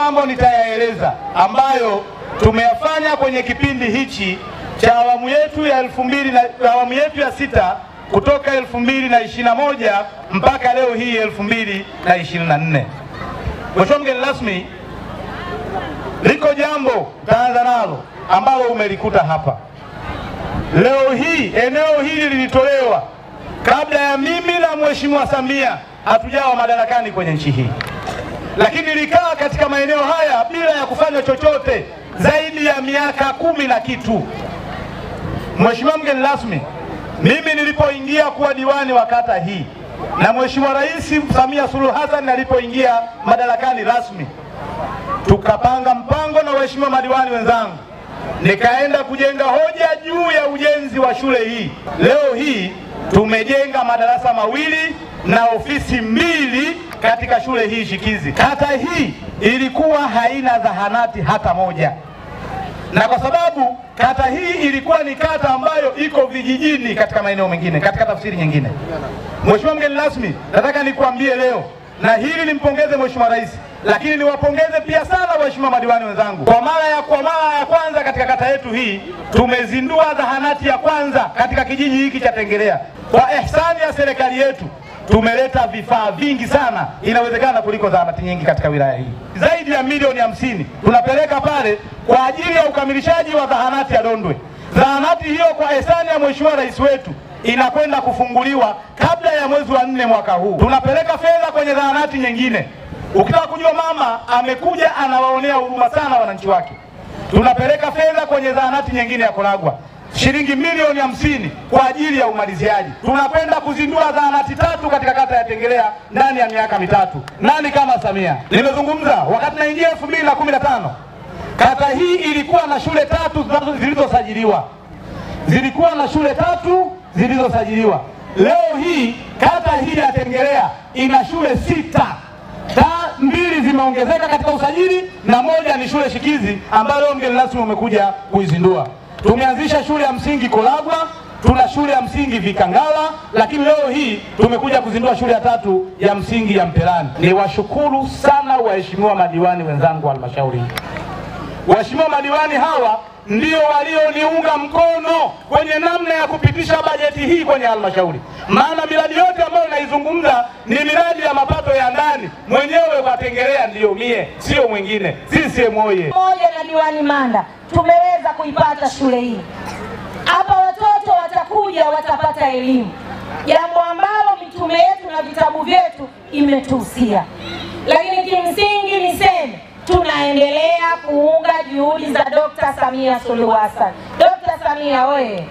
mambo nitayaeleza ambayo tumeyafanya kwenye kipindi hichi cha awamu yetu ya elfu mbili na awamu yetu ya sita kutoka elfu mbili na ishirini na moja mpaka leo hii elfu mbili na ishirini na nne. Mheshimiwa mgeni rasmi, liko jambo taanza nalo ambalo umelikuta hapa leo hii. Eneo hili lilitolewa kabla ya mimi na Mheshimiwa Samia hatujawa madarakani kwenye nchi hii, lakini likaa katika maeneo haya bila ya kufanya chochote zaidi ya miaka kumi na kitu. Mheshimiwa mgeni rasmi, mimi nilipoingia kuwa diwani wa kata hii na Mheshimiwa Rais Samia Suluhu Hassan alipoingia madarakani rasmi, tukapanga mpango na waheshimiwa madiwani wenzangu, nikaenda kujenga hoja juu ya ujenzi wa shule hii. Leo hii tumejenga madarasa mawili na ofisi mbili katika shule hii shikizi. Kata hii ilikuwa haina zahanati hata moja, na kwa sababu kata hii ilikuwa ni kata ambayo iko vijijini katika maeneo mengine, katika tafsiri nyingine, Mheshimiwa mgeni rasmi, nataka nikuambie leo na hili nimpongeze Mheshimiwa Rais, lakini niwapongeze pia sana waheshimiwa madiwani wenzangu. Kwa mara ya kwa mara ya kwanza katika kata yetu hii tumezindua zahanati ya kwanza katika kijiji hiki cha Tengerea. Kwa ihsani ya serikali yetu tumeleta vifaa vingi sana, inawezekana kuliko zahanati nyingi katika wilaya hii. Zaidi ya milioni hamsini tunapeleka pale kwa ajili ya ukamilishaji wa zahanati ya Dondwe. Zahanati hiyo kwa ihsani ya Mheshimiwa Rais wetu inakwenda kufunguliwa kabla ya mwezi wa nne mwaka huu. Tunapeleka fedha kwenye zahanati nyingine. Ukitaka kujua mama amekuja anawaonea huruma sana wananchi wake, tunapeleka fedha kwenye zahanati nyingine ya Koragwa shilingi milioni hamsini kwa ajili ya umaliziaji. Tunakwenda kuzindua zahanati tatu katika kata ya Tengerea ndani ya miaka mitatu. Nani kama Samia? Nimezungumza wakati naingia elfu mbili na kumi na tano kata hii ilikuwa na shule tatu zilizosajiliwa, zilikuwa na shule tatu zilizosajiliwa. Leo hii kata hii ya Tengerea ina shule sita ta mbili zimeongezeka katika usajili na moja ni shule shikizi ambayo leo mgeni rasmi umekuja kuizindua. Tumeanzisha shule ya msingi Kolagwa, tuna shule ya msingi Vikangala, lakini leo hii tumekuja kuzindua shule ya tatu ya msingi ya Mpelani. Niwashukuru sana waheshimiwa madiwani wenzangu wa halmashauri hii. Waheshimiwa madiwani hawa ndio walioniunga mkono kwenye namna ya kupitisha bajeti hii kwenye halmashauri, maana miradi yote ambayo naizungumza ni miradi ya mapato ya ndani. Mwenyewe kwa Tengerea ndiyo mie, sio mwingine. CCM oye! Pamoja na diwani Manda tumeweza kuipata shule hii hapa, watoto watakuja watapata elimu, jambo ambalo mitume yetu na vitabu vyetu imetuhusia. Lakini kimsingi niseme tunaendelea kuunga juhudi za Dr. Samia Suluhu Hassan. Dr. Samia oye!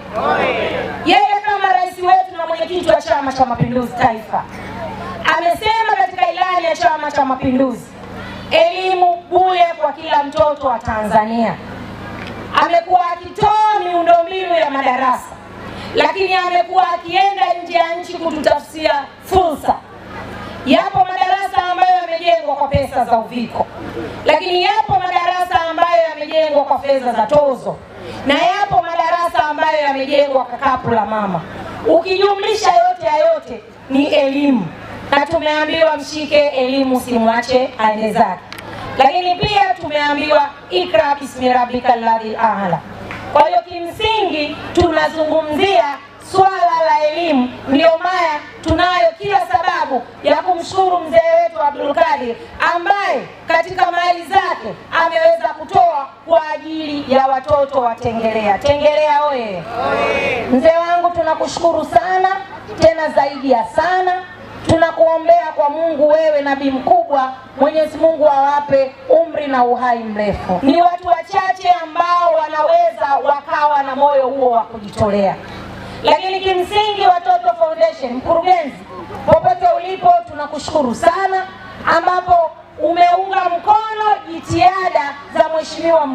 Yeye kama rais wetu na mwenyekiti wa Chama cha Mapinduzi Taifa amesema katika ilani ya Chama cha Mapinduzi, elimu bure kwa kila mtoto wa Tanzania. Amekuwa akitoa miundombinu ya madarasa, lakini amekuwa akienda nje ya nchi kututafutia fursa. Yapo madarasa ambayo yamejengwa kwa pesa za uviko, lakini yapo madarasa ambayo yamejengwa kwa fedha za tozo, na yapo madarasa ambayo yamejengwa kwa kapu la mama. Ukijumlisha yote ya yote ni elimu, na tumeambiwa mshike elimu, simwache aende zake. Lakini pia tumeambiwa ikra bismi rabbika alladhi a'la. Kwa hiyo kimsingi tunazungumzia swala la elimu, ndio maana tunayo kila sababu ya kumshukuru mzee wetu Abdul Kadir ambaye katika mali zake ameweza kutoa kwa ajili ya watoto wa Tengerea. Tengerea oye! Mzee wangu tunakushukuru sana, tena zaidi ya sana tunakuombea kwa Mungu, wewe nabii mkubwa, Mwenyezi Mungu awape umri na uhai mrefu. Ni watu wachache ambao wanaweza wakawa na moyo huo wa kujitolea, lakini kimsingi Watoto Foundation, mkurugenzi, popote ulipo, tunakushukuru sana, ambapo umeunga mkono jitihada za mheshimiwa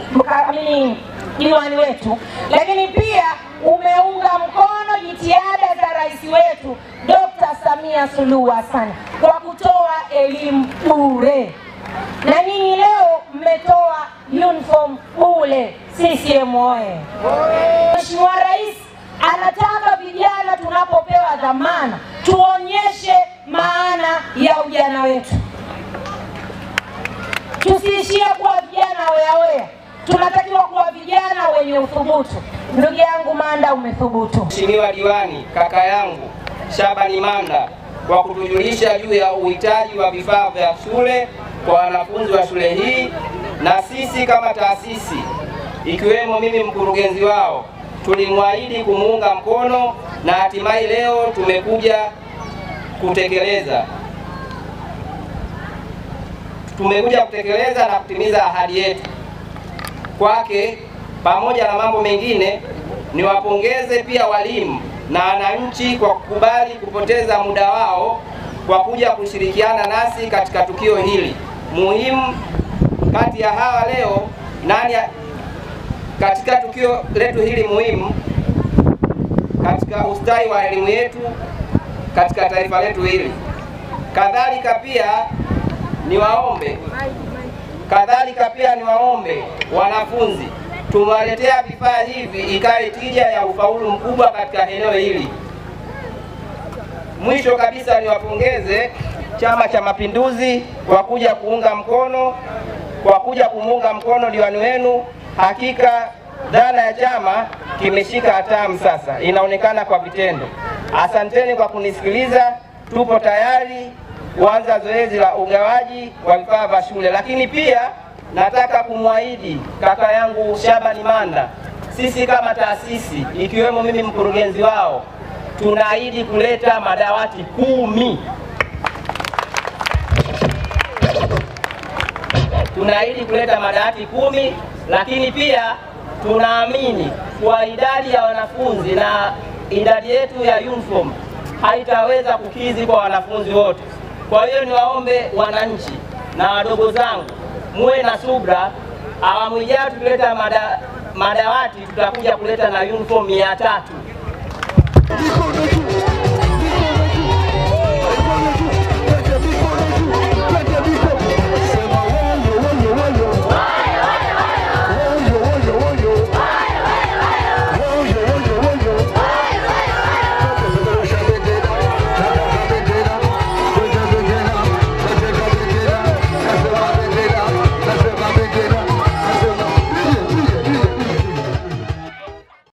amini diwani wetu, lakini pia umeunga mkono jitihada za rais wetu Dr. Samia Suluhu Hassan kwa kutoa elimu bure, na nyinyi leo mmetoa uniform bure. CCM oye! Mheshimiwa Rais anataka vijana tunapopewa dhamana tuonyeshe maana ya ujana wetu. Tusiishie kuwa vijana weaweya, tunatakiwa kuwa vijana wenye uthubutu. Ndugu yangu Manda, umethubutu. Mheshimiwa Diwani, kaka yangu Shabani Manda kwa kutujulisha juu ya uhitaji wa vifaa vya shule kwa wanafunzi wa shule hii, na sisi kama taasisi ikiwemo mimi mkurugenzi wao tulimwahidi kumuunga mkono na hatimaye leo tumekuja kutekeleza tumekuja kutekeleza na kutimiza ahadi yetu kwake. Pamoja na mambo mengine, niwapongeze pia walimu na wananchi kwa kukubali kupoteza muda wao kwa kuja kushirikiana nasi katika tukio hili muhimu. Kati ya hawa leo nani ya- katika tukio letu hili muhimu katika ustawi wa elimu yetu katika taifa letu hili. Kadhalika pia niwaombe kadhalika pia niwaombe wanafunzi tumewaletea vifaa hivi ikawe tija ya ufaulu mkubwa katika eneo hili. Mwisho kabisa niwapongeze Chama cha Mapinduzi kwa kuja kuunga mkono kwa kuja kumuunga mkono diwani wenu. Hakika dhana ya chama kimeshika hatamu sasa, inaonekana kwa vitendo. Asanteni kwa kunisikiliza. Tupo tayari kuanza zoezi la ugawaji wa vifaa vya shule, lakini pia nataka kumwahidi kaka yangu Shabani Manda, sisi kama taasisi ikiwemo mimi mkurugenzi wao tunaahidi kuleta madawati kumi. Tunaahidi kuleta madawati kumi, lakini pia tunaamini kwa idadi ya wanafunzi na idadi yetu ya uniform haitaweza kukidhi kwa wanafunzi wote. Kwa hiyo niwaombe wananchi na wadogo zangu muwe na subra. Awamu ijayo tukileta mada, madawati tutakuja kuleta na uniform mia tatu.